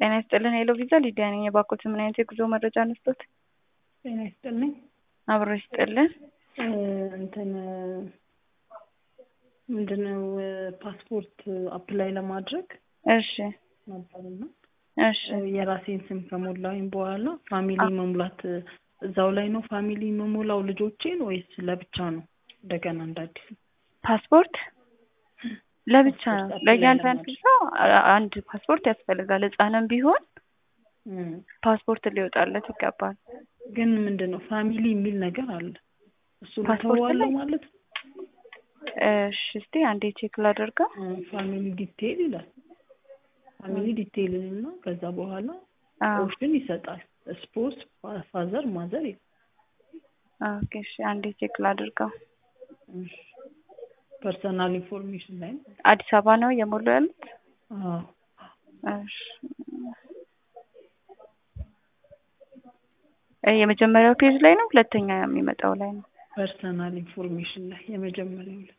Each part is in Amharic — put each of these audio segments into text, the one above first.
ጤና ይስጥልን ሄሎ ቪዛ ሊዲያ ነኝ። የባኮት ምን አይነት የጉዞ መረጃ ነስቶት? ጤና ይስጥልኝ። አብሮ ይስጥልን። እንትን ምንድነው ፓስፖርት አፕላይ ለማድረግ እሺ ነበርና እሺ የራሴን ስም ከሞላሁኝ በኋላ ፋሚሊ መሙላት እዛው ላይ ነው ፋሚሊ መሞላው ልጆቼን ወይስ ለብቻ ነው? እንደገና እንደ አዲስ ፓስፖርት ለብቻ ነው። ፓስፖርት ለእያንዳንዱ አፕላይ ሰው አንድ ፓስፖርት ያስፈልጋል። ህጻንም ቢሆን እም፣ ፓስፖርት ሊወጣለት ይገባል። ግን ምንድን ነው ፋሚሊ የሚል ነገር አለ። እሱ ፓስፖርት ተዋለው ላይ? ማለት ነው። እሺ እስቲ አንዴ ቼክ ላደርገው። ፋሚሊ ዲቴይል ይላል። ፋሚሊ ዲቴይል እና ከዛ በኋላ አዎ ኦፕሽን ይሰጣል። ስፖርት ፋዘር ማዘር ይላል። ኦኬ እሺ አንዴ ቼክ ላደርገው። ፐርሰናል ኢንፎርሜሽን ላይ ነው። አዲስ አበባ ነው እየሞሉ ያሉት? አዎ እሺ እ የመጀመሪያው ፔጅ ላይ ነው ሁለተኛ የሚመጣው ላይ ነው? ፐርሰናል ኢንፎርሜሽን ላይ የመጀመሪያው ላይ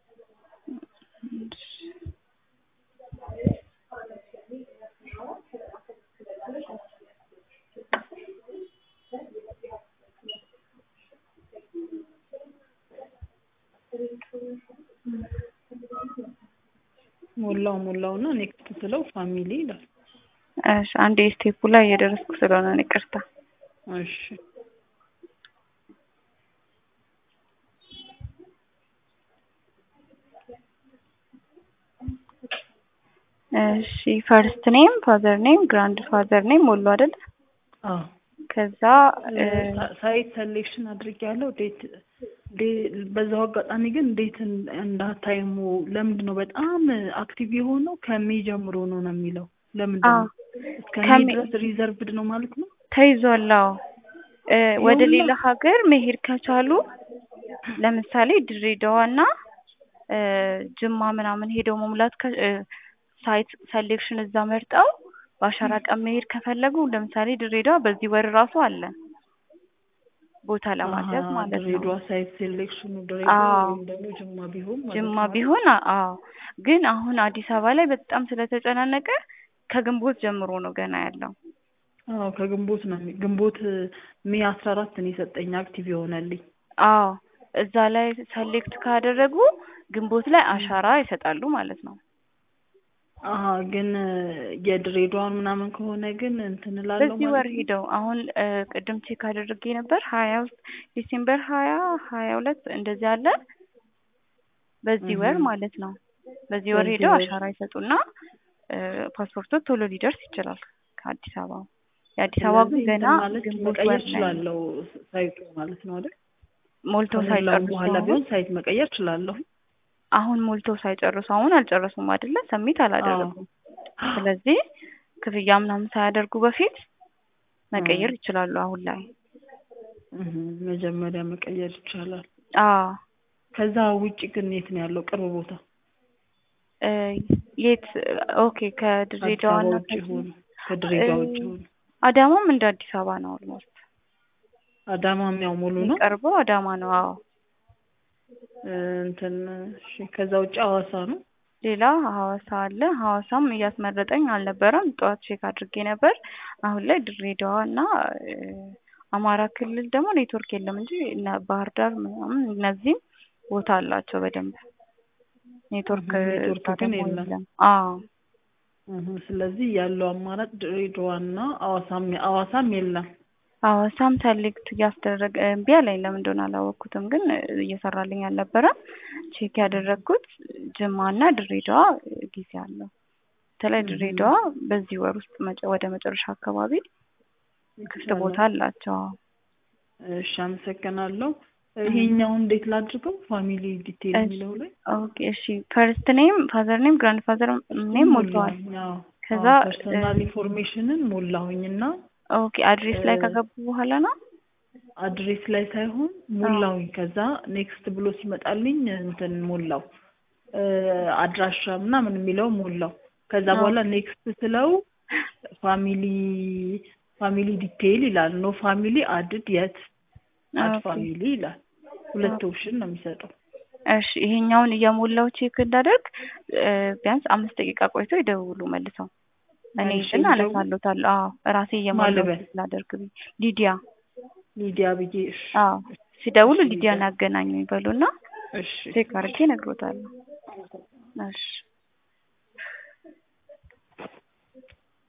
እሺ ሞላው ሞላው እና ኔክስት ስለው ፋሚሊ ይላል። እሺ አንዴ ስቴፑ ላይ እየደረስኩ ስለሆነ ነው ይቅርታ። እሺ እሺ ፈርስት ኔም ፋዘር ኔም ግራንድ ፋዘር ኔም ሞሉ አይደል? አዎ ከዛ እ ሳይት ሰሌክሽን አድርጌያለሁ። ዴት ዴ- በዛው አጋጣሚ ግን እንዴት እንዳታይሙ ለምንድን ነው በጣም አክቲቭ የሆነው ከሜ ጀምሮ ነው ነው የሚለው ለምንድን አዎ ነው እስከ ሜ ከሜ ድረስ ሪዘርቭድ ነው ማለት ነው? ተይዟል። አዎ እ ወደ ይኸውና ሌላ ሀገር መሄድ ከቻሉ ለምሳሌ ድሬዳዋና እ ጅማ ምናምን ሄደው መሙላት ከ እ ሳይት ሰሌክሽን እዛ መርጠው በአሻራ ቀን መሄድ ከፈለጉ ለምሳሌ ድሬዳዋ በዚህ ወር ራሱ አለ ቦታ አሀ ለማስያዝ ማለት ነው። ድሬዳዋ ሳይት ሴሌክሽኑ ድሬዳዋ አዎ ወይም ደግሞ ጅማ ቢሆን ማለት ጅማ ነው አይደል? ቢሆን አ- አዎ ግን አሁን አዲስ አበባ ላይ በጣም ስለተጨናነቀ ከግንቦት ጀምሮ ነው ገና ያለው። አዎ ከግንቦት ነው የሚ- ግንቦት ሜ አስራ አራት ነው የሰጠኝ አክቲቭ የሆነልኝ። አዎ እዛ ላይ ሰሌክት ካደረጉ ግንቦት ላይ እም። አሻራ ይሰጣሉ ማለት ነው። አሀ ግን የድሬዳዋን ምናምን ከሆነ ግን እንትን እላለሁ በዚህ ወር ማለት ነው። ሄደው አሁን እ ቅድም ቼክ አድርጌ ነበር ሀያ ውስጥ ዲሴምበር ሀያ ሀያ ሁለት እንደዚህ አለ በዚህ ወር እህ ማለት ነው። በዚህ ወር በዚህ ሄደው ወር አሻራ ይሰጡና እ ፓስፖርቶ ቶሎ ሊደርስ ይችላል ከአዲስ አበባ። የአዲስ አበባ ስለዚህ ግን ገና እንትን ማለት ግንቦት መቀየር ወር ላይ ነው። እችላለሁ ሳይቱ ማለት ነው አይደል? ሞልተው ከሞላው ሳይጨርሱ በኋላ አሁን ቢሆን ሳይት መቀየር እችላለሁ። አሁን ሞልተው ሳይጨርሱ አሁን አልጨረሱም አይደለ? ሰሚት አዎ አላደረጉም። ስለዚህ ክፍያ ምናምን ሳያደርጉ በፊት መቀየር እም፣ ይችላሉ አሁን ላይ። እህ መጀመሪያ መቀየር ይቻላል። አዎ ከዛ ውጭ ግን የት ነው ያለው ቅርብ ቦታ? እ የት ኦኬ ከአዲስ ከድሬዳዋ አበባ እና ውጭ ከዚህ ሆኖ እ ከድሬዳዋ ውጭ ሆኖ አዳማም እንደ አዲስ አበባ ነው ኦልሞስት አዳማም ያው ሙሉ ነው። የሚቀርበው አዳማ ነው። አዎ እ እንትን እሺ ከዛ ውጭ ሐዋሳ ነው። ሌላ ሐዋሳ አለ። ሐዋሳም እያስመረጠኝ አልነበረም። ጠዋት ቼክ አድርጌ ነበር። አሁን ላይ ድሬዳዋ እና እ አማራ ክልል ደግሞ ኔትወርክ የለም እንጂ እነ ባህር ዳር ምናምን እነዚህም ቦታ አላቸው በደንብ ኔትወርክ እህ እዛ ኔትወርክ ግን ደግሞ የለም። የለም። አዎ እህ ስለዚህ ያለው አማራጭ ድሬዳዋና ሐዋሳም ሐዋሳም የለም። ሐዋሳም ሰሌክት እያስደረገ እምቢ አለኝ። ለምን እንደሆነ አላወቅኩትም፣ ግን እየሰራልኝ አልነበረም። ቼክ ያደረግኩት ጅማና ድሬዳዋ ጊዜ አለው። በተለይ እህ ድሬዳዋ በዚህ ወር ውስጥ መጨ- ወደ መጨረሻ አካባቢ ክፍት ቦታ ይቻላል። አላቸው። እሺ አመሰግናለሁ። እህ ይሄኛውን እንዴት ላድርገው? ፋሚሊ ዲቴይል እሺ የሚለው ላይ ኦኬ እሺ ፈርስት ኔም ፋዘር ኔም ግራንድ ፋዘር እሱን ኔም ሞልተዋል። ሞላሁኝ። አዎ ከዛ አዎ እ ፐርሰናል ኢንፎርሜሽንን ሞላሁኝና ኦኬ አድሬስ ላይ ከገቡ በኋላ ነው። አድሬስ ላይ ሳይሆን አዎ ሞላሁኝ። ከዛ ኔክስት ብሎ ሲመጣልኝ እንትን ሞላው እ አድራሻ ምናምን የሚለው ሞላው። ከዛ አዎ በኋላ ኔክስት ስለው ፋሚሊ ፋሚሊ ዲቴይል ይላል። ኖ ፋሚሊ አድድ የት አድ ኦኬ ፋሚሊ ይላል። ሁለት ኦኬ ኦፕሽን ነው የሚሰጠው። እሺ ይሄኛውን እየሞላው ቼክ እንዳደርግ እ ቢያንስ አምስት ደቂቃ ቆይቶ ይደውሉ መልሰው። እኔ መልሼ ግን ልደውል? አነሳለታለሁ። አዎ ራሴ እየሞላሁ ማልበል? ስላደርግ ብዬ ሊዲያ ሊዲያ ብዬ እሺ አዎ ሲደውሉ እሺ፣ ሊዲያን ሊዲያ። ያገናኙ ይበሉና እሺ ቼክ አድርጌ እነግሮታለሁ። እሺ